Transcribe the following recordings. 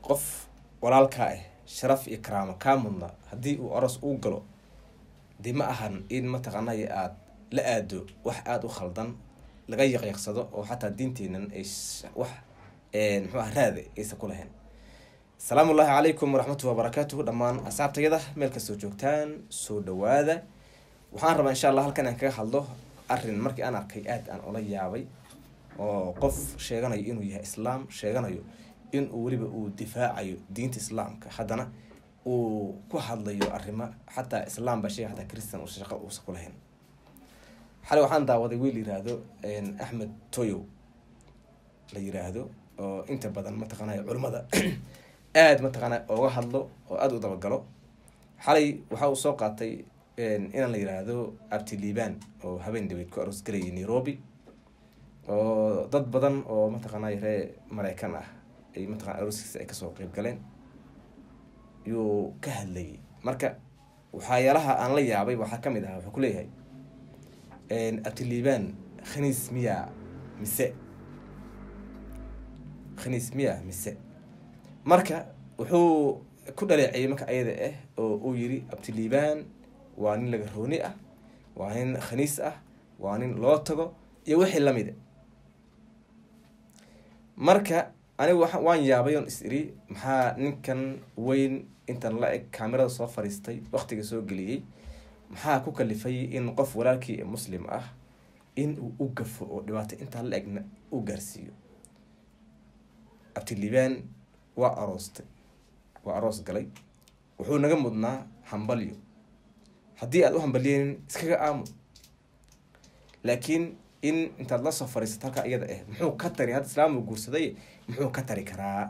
qof walaalkaa ah sharaf iyo karaamo kaa mudna haddii uu aroos uu galo dee ma ahan in mataqaanay aada la aado wax aada u khaldan laga yaqyaqsado oo xataa diinteenan ay wax muxuu ah raada aysan ku lahayn asalaamu ullaahi calaykum waraxmatullahi wabarakaatuhu dhammaan asxaabtayada meel kastoo joogtaan soo dhawaada waxaan rabaa insha allah halkan aan kaga hadlo arrin markii aan arkay aada aan ula yaabay oo qof sheeganayo inuu yahay islaam sheeganayo in uu weliba uu difaacayo diinta islaamka haddana uu ku hadlayo arrimo xataa islaam baa sheega xataa christian uusa shaqo uusa ku lahayn xalay waxaan daawaday wiil yiraahdo axmed toyow la yiraahdo oo inta badan mataqaanay culimmada aada mataqaana ooga hadlo oo aada u dabagalo xalay waxa uu soo qaatay inaan la yiraahdo abti liibaan oo habeen dhaweyd ku aroos galayay nairobi oo dad badan oo mataqaanay ree mareykan ah ay mataqana arooskiisa ay kasoo qeyb galeen yuu ka hadlayay marka waxyaalaha aan la yaabay waxaa kamid ahaa wuxuu kuleeyahay abtiliibaan khaniis miya mise khaniis miya mise marka wuxuu ku dhaleeciyay marka ayada ah oo uu yiri abtiliibaan waa nin laga rooni ah waa nin khaniis ah waa nin loo tago iyo wixii lamida marka anigu wa waan yaabay oon is iri maxaa ninkan weyn intan la eg kamerada soo fariistay waktiga soo geliyey maxaa ku kalifay in qof walaalkii ee muslim ah in uu u gafo oo dhibaato intaa la egna u gaarsiiyo abtiliibaan waa aroostay waa aroos galay wuxuu naga mudnaa hambalyo haddii aad u hambalyenin iskaga aamo laakiin in intaad lasoo fariisato halkaa iyada ah muxuu ka tari hadda islaam uu guursaday muxuu ka tari karaa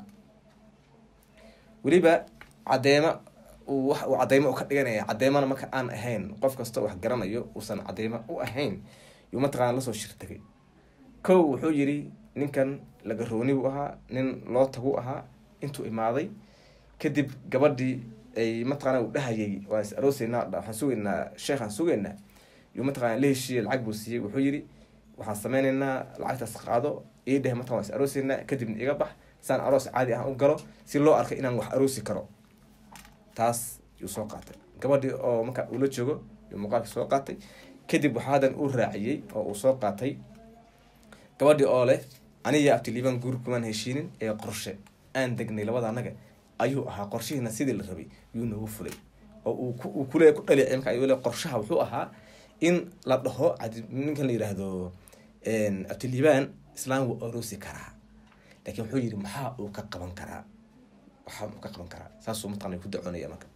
weliba cadeema uu wax uu cadeymo u ka dhiganaya cadeemana marka aan ahayn qof kastoo wax garanayo uusan cadeymo u ahayn yuu mataqaana lasoo shirtagay kow wuxuu yiri ninkan lagarooni buu ahaa nin loo tagu ahaa intuu imaaday kadib gabadhii ay mataqaana uu dhahayay waan is arooseynaa waxaan sugeynaa sheekhaan sugeynaa yuu mataqana la heshiiye lacag buu siiyey wuxuu yiri waxaan sameyneynaa lacagtaas qaado ii dheh mataqan waan is arooseynaa kadibna iga bax saan aroos caadi ah u galo si loo arkay inaan wax aroosi karo taas yuu soo qaatay gabadhii oo marka uula joogo yuu muuqaalka soo qaatay kadib waxaa hadan uu raaciyey oo uu soo qaatay gabadhii oo leh aniga abtiliibaan guur kumaan heshiinin ee qorshe aan degnay labada anaga ayuu ahaa qorshihiina sidii la rabay yuu noogu fulay oo uu kule ku dhaleecay marka ayuu le qorshaha wuxuu ahaa in la dhaho ninkan la yiraahdo abtiliibaan islaam wuu aroosi karaa laakiin wuxuu yiri maxaa uu ka qaban karaa waxaa uu ka qaban karaa saasuu mataqana ku dacoonaya marka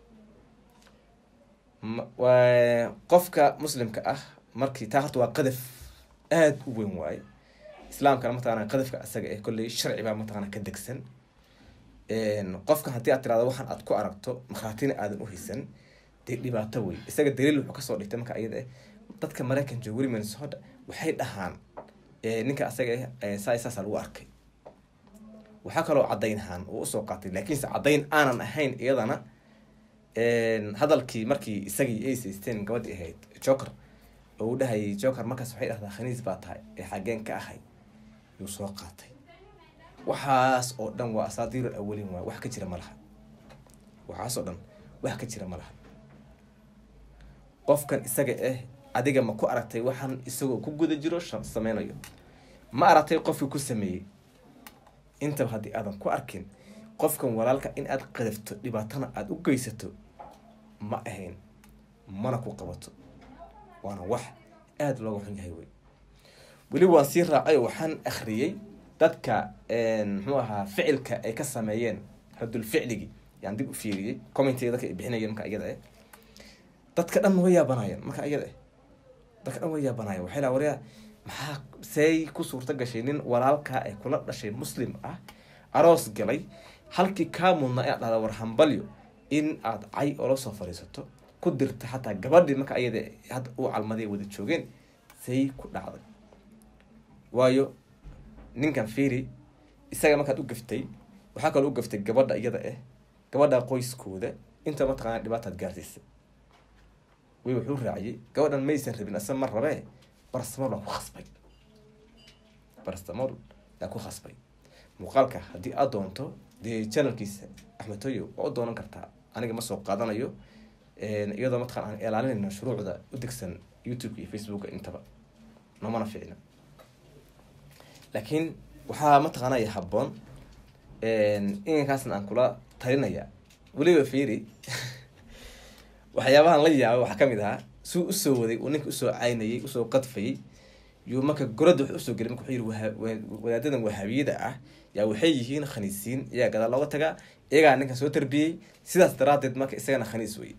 qofka muslimka ah markii taa horta waa qadaf aada u weyn waaye islaamkana mataqana qadafka asaga eh kolley sharci baa mataqana ka degsan qofkan haddii aad tirahdo waxaan aad ku aragto markhaatina aadan uhaysan dee dhibaato wey isaga daliil wuxuu kasoo dhigtay marka iyada ah dadka maraykan jooga weli minnesota waxay dhahaan ninka asaga ah saa saasa lagu arkay waxaa kaloo caddaynhaan uu usoo qaatay laakiinse caddayn aanan ahayn iyadana hadalkii markii isagii ay saysteen gabadhii ahayd joker oo uu dhahayay joker markaas waxay dhahdaa khaniis baa tahay ee xageen ka ahay yuu soo qaatay waxaas oo dhan waa asaadiirul awalin waay wax ka jira ma laha waxaas oo dhan wax ka jira ma laha qofkan isaga ah adiga ma ku aragtay waxaan isagoo ku guda jiro sameynayo ma aragtay qofkii ku sameeyey intaba haddii aadan ku arkin qofkan walaalka in aad qadafto dhibaatana aada u geysato ma ahayn mana ku qabato waana wax aada looga xun yahay wey weli waan sii raacay oo waxaan akhriyey dadka muxuu ahaa ficilka ay ka sameeyeen radul ficligii yaan dib u fiiriyey commentiga dadka ay bixinayeen marka iyada ah dadka dhan way yaabanayeen marka iyada ah dadka dhan way yaabanayeen waxay laha waryaa maxaa say ku suurta gashay nin walaalkaa ay kula dhashay muslim ah aroos galay halkii kaa mudnaa inaad dhahda war hambalyo in aad cay oola soo fadhiisato ku dirta xataa gabadhii marka ayada hadda uu calmaday wada joogeen say ku dhacday waayo ninkan fiiri isaga markaad u gaftay waxaa kaloo u gaftay gabadha iyada ah gabadha qoyskooda inta mataqaana dhibaataad gaarsiisa way wuxuu raaciyey gabadhan maysan rabin asa ma rabee barastamol baa ku khasbay barastamol baa ku khasbay muuqaalka haddii aad doonto dee channelkiisa axmed toyo waa u doonan kartaa aniga ma soo qaadanayo iyadoo mataqan aan ilaalinayno shuruucda u degsan youtube iyo facebooka intaba nomana ficna laakiin waxaa mataqaanaya habboon inankaasna aan kula talinaya weliba fiiri waxyaabahan la yaaba waxaa kamid ahaa suu usoo waday uu ninka usoo caynayay usoo qadfayay yuu marka goradda wax usoo gelay marka wuxuu yihi wadaadadan wahaabiyada ah yaa waxay yihiin khaniisiin iyagaa gadaal looga tagaa iyagaa ninkan soo tarbiyey sidaas daraadeed marka isagana khaniis wey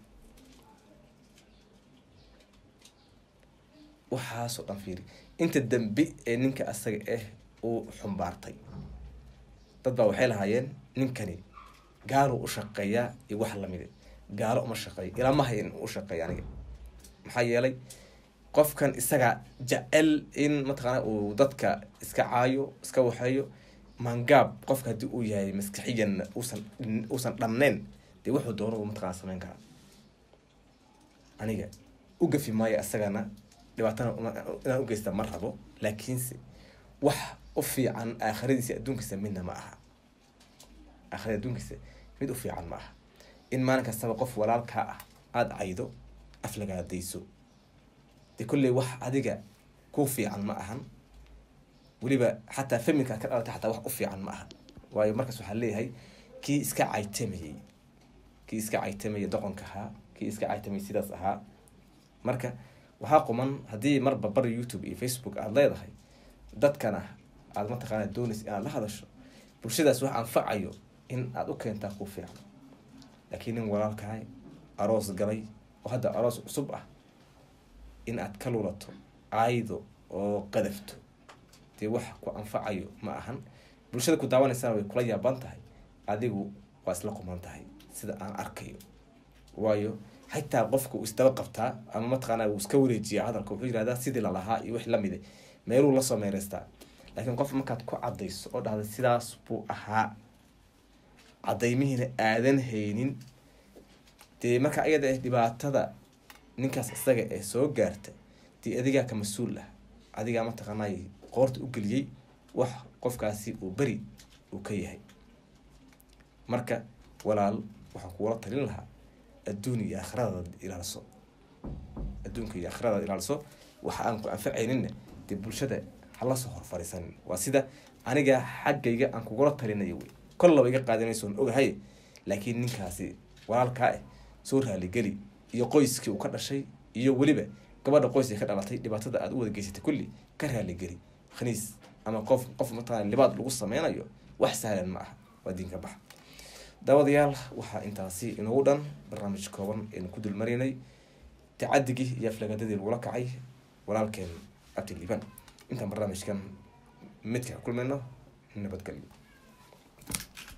waxaasoo dhan fiiri inta dambe ee ninka asaga ah uu xumbaartay dad baa waxay lahaayeen ninkani gaaluu u shaqeeyaa iyo wax lamide gaalo uma shaqeeyo ilamahay in u shaqeeya aniga maxaa yeelay qofkan isaga jecel in mataqaana uu dadka iska caayo iska waxeeyo mangaab qofka haddii uu yahay maskaxiyan uusan uusan dhamneyn dee wuxuu doono mataqana sameyn karaa aniga u gafi maayo isagana dhibaatana inaan ugeysta ma rabo laakiinse wax u fiican aakhiradiisa adduunkiisa midna ma aha aakhirada adduunkiisa mid u fiican ma aha in maalin kastaba qof walaalkaa ah aada caydo aflagaadayso dee kolley wax adiga ku fiican ma ahan weliba xataa familka ad ka dhalatay xataa wax u fiican ma ahan waayo markaas waxaa leeyahay kii iska caytamayey kii iska caytamayay doqonka ahaa kii iska caytamayay sidaas ahaa marka waxaa quman haddii marba bar youtube iyo facebook aada leedahay dadkana aada mataqaana doonaysa inaad la hadasho bulshadaas wax anfacayo in aada u keentaa ku fiican laakiin nin walaalkahay aroos galay oo hadda aroos cusub ah in aad ka lulato aaydo oo qadafto dee wax ku anfacayo ma ahan bulshada ku daawanaysana way kula yaaban tahay adigu waa isla quman tahay sida aan arkayo waayo xitaa qofka uu isdaba qabtaa ama mataqaana uu iska wareejiya hadalka wuxuu yirahdaa sidii lalahaa iyo wix lamide meeluu lasoo meereystaa laakiin qof markaad ku cadayso oo dhahda sidaas buu ahaa cadaymihiina aadan haynin dee marka ayada ah dhibaatada ninkaas isaga ee soo gaarta dee adigaa ka mas-uul ah adigaa mataqaanay qoorta u geliyey wax qofkaasi uu beri uu ka yahay marka walaal waxaan kuula talin lahaa adduun iyo aakhiradaad ilaaliso adduunka iyo aakhiradaad ilaaliso waxa aan ku anfacayninna dee bulshada hala soo horfariisanin waa sida aniga xaggayga aan kugula talinayo wey kollaba iga qaadanaysoon ogahay laakiin ninkaasi walaalkaa ah soo raaligeli iyo qoyskii uu ka dhashay iyo weliba gabadha qoyskii ka dhalatay dhibaatada aada u wada geysatay kulli ka raaligeli khaniis ama qof qof mataqana libaad lagu sameynayo wax sahlan ma aha waa diinka bax daawadayaal waxaa intaasi inoogu dhan barnaamij kooban aynu ku dulmaraynay tacadigii iyo aflagadadii lagula kacay walaalkeen abdiliban intaan barnaamijkan midka kulmayno nabadgelyo